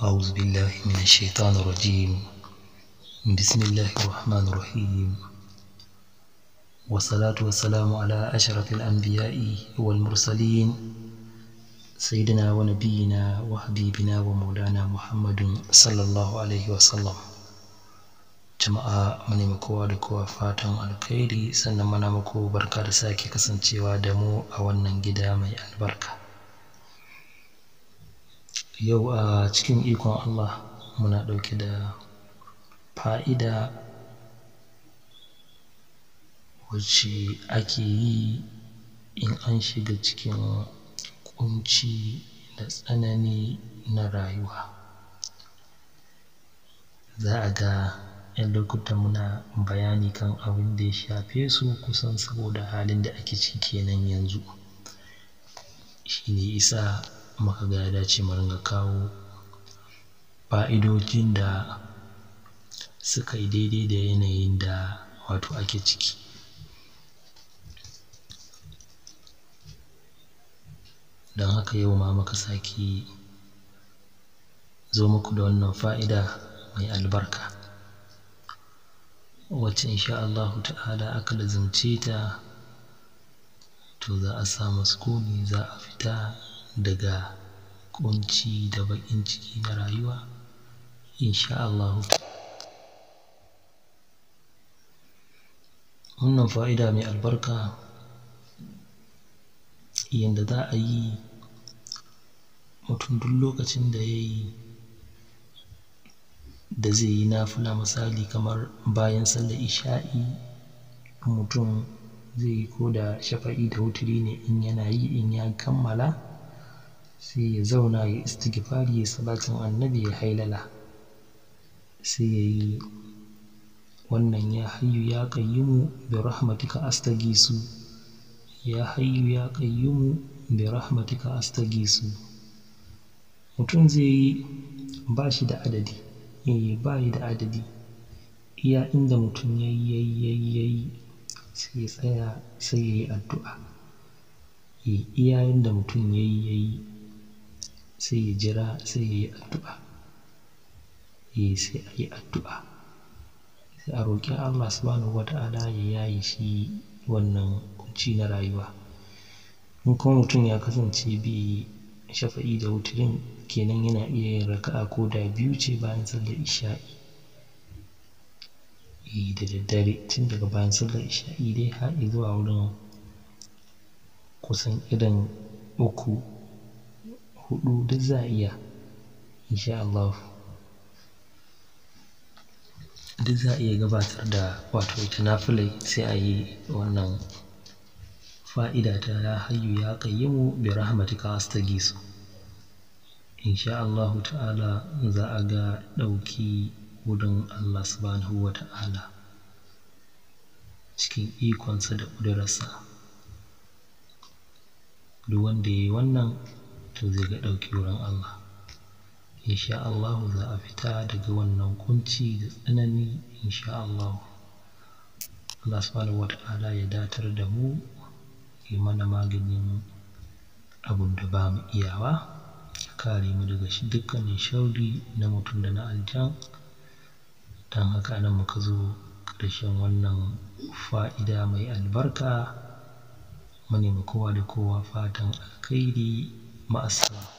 أعوذ بالله من الشيطان الرجيم بسم الله الرحمن الرحيم والصلاة والسلام على أشرف الأنبياء والمرسلين سيدنا ونبينا وحبيبنا ومولانا محمد صلى الله عليه وسلم jama'a mune kowa da kowa fatan alkhairi sannan muna muku barka da sake kasancewa da mu a wannan gida mai albarka yau a cikin ikon Allah muna ɗauke da fa'ida wacce ake yi in an shiga cikin ƙunci da tsanani na rayuwa za a ga 'yan lokutan muna bayani kan abin da ya shafe su kusan saboda halin da ake ciki kenan yanzu shi ne isa muka ga ya dace mu ringa kawo fa'idojin da suka yi daidai da yanayin da wato ake ciki don haka yau ma muka sake zo muku da wannan fa'ida mai albarka wacce insha Allahu ta'ala aka lazimce ta to za a samu sukuni za a fita daga ƙunci da baƙin ciki na rayuwa insha Allahu wannan fa'ida mai albarka yanda za a yi mutum duk lokacin da ya yi da zai yi nafila misali kamar bayan sallar isha'i mutum zai yi ko da shafa'i da wuturi ne in yana yi in ya kammala sai ya zauna ya istighfari ya salatin annabi ya hailala sai ya yi wannan ya hayyu ya qayyumu bi rahmatika astagisu ya hayyu ya qayyumu bi rahmatika astagisu mutum zai yi ba shi da adadi eh ba yi da adadi iya inda mutum ya yi ya yi ya yi ya yi sai ya tsaya sai ya yi addu'a eh iya inda mutum ya yi ya yi sai ya jira sai ya yi addu'a eh sai a yi addu'a sai a roƙi Allah subhanahu wata'ala ya yaye shi wannan ƙunci na rayuwa in kuma mutum ya kasance bai shafa'i da wuturin kenan yana iya yin raka'a ko da biyu ce bayan sallar isha'i eh da daddare tun daga bayan sallar isha'i dai har zuwa wurin kusan irin uku huɗu duk za a iya insha Allah duk za a iya gabatar da wato ita nafilai sai a yi wannan fa'ida ta ya hayyu ya qayyimu bi rahmatika astagisu insha Allahu ta'ala za a ga ɗauki wurin Allah subhanahu wa ta'ala cikin ikonsa da ƙudurarsa duk wanda ya yi wannan to zai ga ɗauki wurin Allah insha Allahu za a fita daga wannan kunci da tsanani insha Allahu Allah subhanahu wa ta'ala ya datar da mu yi mana maganin abun da ba mu iyawa kare mu daga dukkanin sharri na mutum da na aljan don haka nan muka zo ƙarshen wannan fa'ida mai albarka mu nemi kowa da kowa fatan alkhairi ma'assalam